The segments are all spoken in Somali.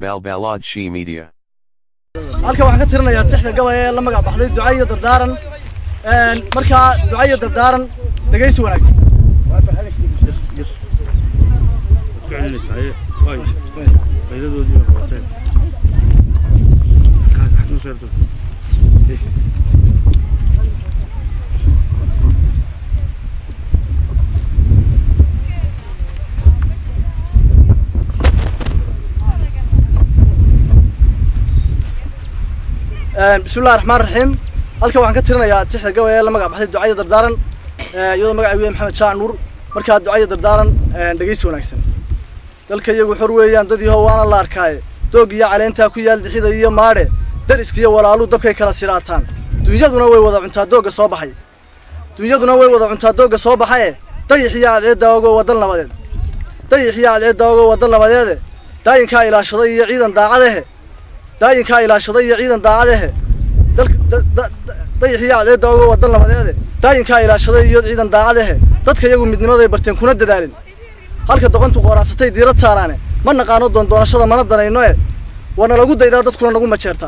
Balbalodshi Media. halkan waxaan ka tirinayaa tixda gabay ee la magac baxday duca iyo dardaaran Een, markaa duca iyo dardaaran dhegaysi wanaagsan Een, bismillahi raxmaan raxiim halkan waxaan ka tirinayaa tixda gabay ee la magac baxday duca iyo dardaaran Ee, iyadoo magacaygu yahay maxamed jaac nuur markaa duca iyo dardaaran een, dhegaysi wanaagsan dalka iyagu xor weeyaan dad yahow waana la arkaaye doog iyo caleentaa ku yaal dixida iyo maadhe dariskiyo walaalu dabkay kala siraataan dunyaduna way wada cuntaa doogga soo baxay dunyaduna way wada cuntaa doogga soo baxaye dayixiyo cadceedda ogoo wadal nabadeed dayixiyo cadceedda ogoo wadal nabadeede daayinkaa ilaashaday iyo ciidan daacadehe daayinkaa ilaashaday iyo ciidan daacadehe dalka da- da- da- dayixiyo cadceedda ogoo wadal nabadeede daayinkaa ilaashaday iyo ciidan daacadehe dadka iyagu midnimaday barteen kuna dadaalin halka doqontu qooraansatay diirad saaraane ma naqaano doondoonashada mana danayno e waana lagu daydaa dadkuna nagu majeertaa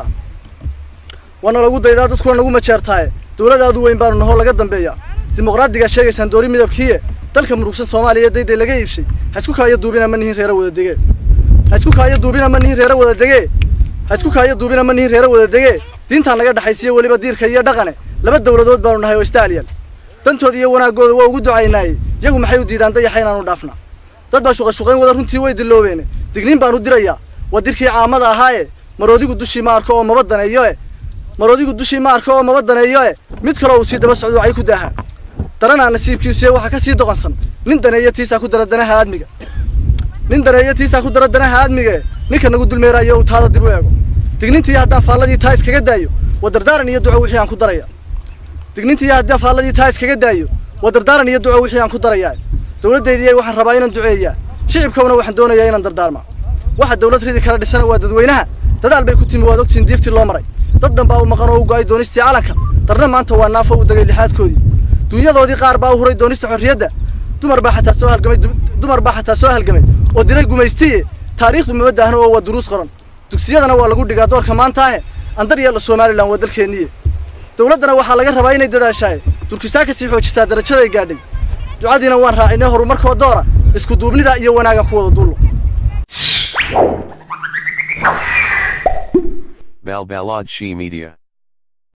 waana lagu daydaa dadkuna nagu majeertaaye dowladaadu weyn baanu nahoo laga dambeeya dimuqraadigaa sheegaysaan doori midabkiiye dalka murugsan soomaaliya dayday laga iibshay ha isku kaayo duubina ma nihin reera wada dege ha isku kaayo duubina ma nihin reera wada dege ha isku kaayo duubina ma nihin reera wada dege diintaa naga dhexaysiya weliba diirka iyo dhaqane laba dowladood baanu nahay oo istaaliyan dantooda iyo wanaaggooda waa ugu ducaynaayey iyagu maxay u diidaan dayaxa inaanu dhaafna dad baa shuqashuqayn wada runtii way diloobeene digniin baan u dirayaa waa dirkii caamada ahaaye maroodigu dushii ma arko oo maba daneeyo e maroodigu dushii ma arko oo maba daneeyo e mid kaloo uu sii daba socdo ay ku daaha daranaa nasiibkiisuye waxaa ka sii doqonsan nin daneeyo tiisaa ku dara danaha aadmiga nin daneeyo tiisaa ku dara danaha aadmiga e ninka nagu dulmeeraayo uu taada dib u eego dignintii haddaan faalladii taa iskaga daayo waa dardaaran iyo duco wixii aan ku daraya dignintii haddaan faalladii taa iskaga daayo waa dardaaran iyo duco wixii aan ku darayaa dowladdeydii waxaan rabaa inaan duceeyaa shicibkawna waxaan doonayaa inaan dardaarmaa waxa dowlad ridi kala dhisana waa dadweynaha dadaal bay ku timi waad ogtiin diiftii loo maray dad dhan baa u maqan oo u go'ay doonistii calanka darna maanta waa naafo u degay lixaadkoodii dunyadoodii qaar baa u huray doonista xorriyadda dumar baa xataa soo halgamay du- dumar baa xataa soo halgamay oo dilay gumaystiye taariikhdu mama daahno oo waa duruus qoran dugsiyadana waa lagu dhigaa doorka maanta ahe andar yeelo somalilan waa dalkeenniye dowladdana waxaa laga rabaa inay dadaashaaye durkisaa ka sii xoojisaa darajaday gaadhay ducadiina waan raacinay horumarkoo doora isku duubnida iyo wanaaga ku wada dullo Balbalodshi Media.